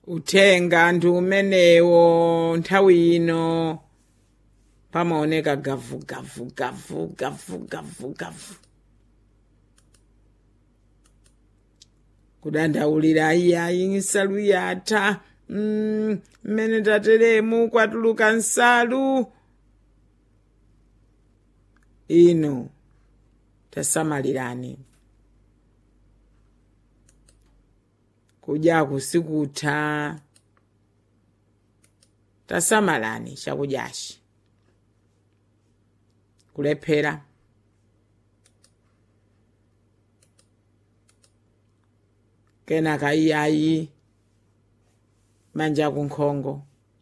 uthenga ndi umenewo nthawi ino pamaoneka gavu gavu gavu gavu gavu gavu kudandaulira iyayi nsalu yatha mm, mmene tateremu kwatuluka nsalu ino tasamalirani kudyaku sikutha tasamalani chakudyachi kulephera kenaka iyayi manja kunkhongo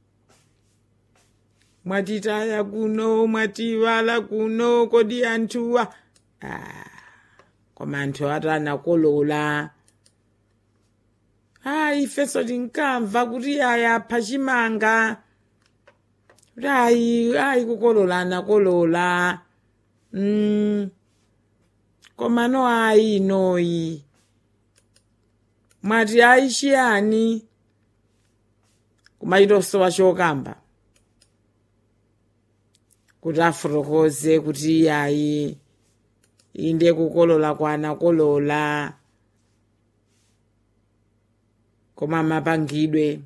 mwatitaya kuno mwativala kuno kodi anthuwa ah, koma anthu atanakolola ayi ifenso tinkamva kuti aya phachimanga kuti ayi ayi kukolola anakolola mm. koma no ayi inoyi mwati ayi chiyani kumaitosowa chokamba kuti afotokoze kuti iyayi inde kukolola kwanakolola koma mapangidwe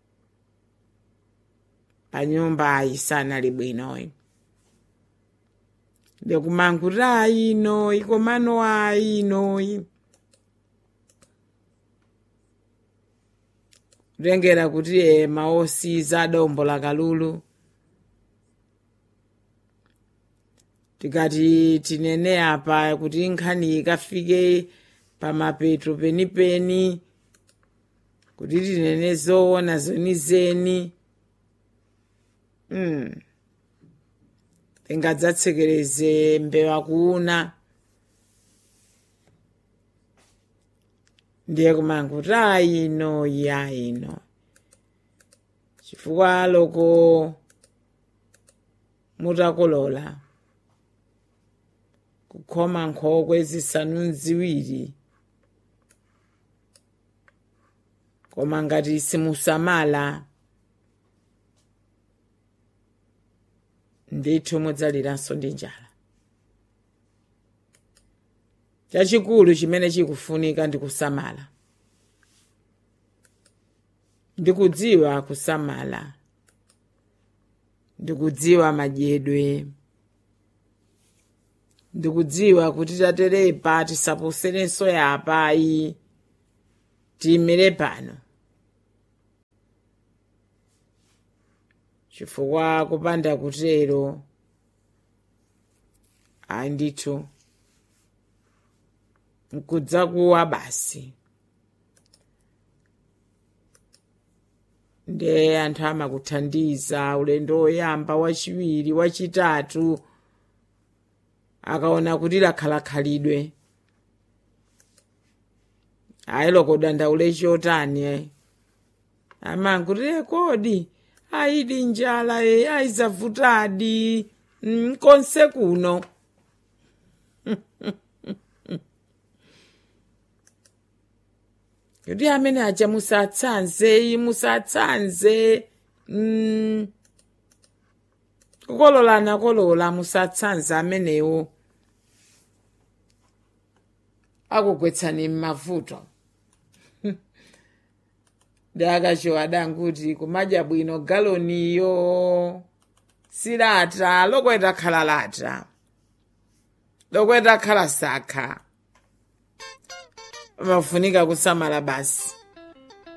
pa nyumba ayisanali bwinoyi ndikumankuti ayi inoyi komano ayi inoyi kutengera kuti ema osiza adombola kalulu tikati tinene apa kuti nkhani ikafike pamapeto penipeni kuti tinene zoona zenizeni mm. tingadzatsekereze mbewa kuuna ndiye kumankuti ayino yayino chifukwa loko mutakolola kukhoma nkhokwe zisanu ziwiri koma ngati simusamala ndithu mudzaliranso ndi njala chachikulu chimene chikufunika ndi kusamala ndikudziwa kusamala ndikudziwa madyedwe ndikudziwa kuti taterepa tisaposerenso yapayi tiyimire pano chifukwa kupanda kutero ayi ndithu nkudzakuwa basi nde anthu amakuthandiza ulendo woyamba wachiwiri wachitatu akaona kuti lakhala khalidwe ayi loko dandaule chotani amankuti kodi ayidi njala e ayizavutadi mm, konse kuno kuti amene aja musatsanze musatsanze mm, kukolola nakolola musatsanze amenewo akugwetsani m'mavuto ndi akacho adanguti kumadya bwino galoniyo silata lokweta khala lata lokweta khala sakha pamafunika kusamala basi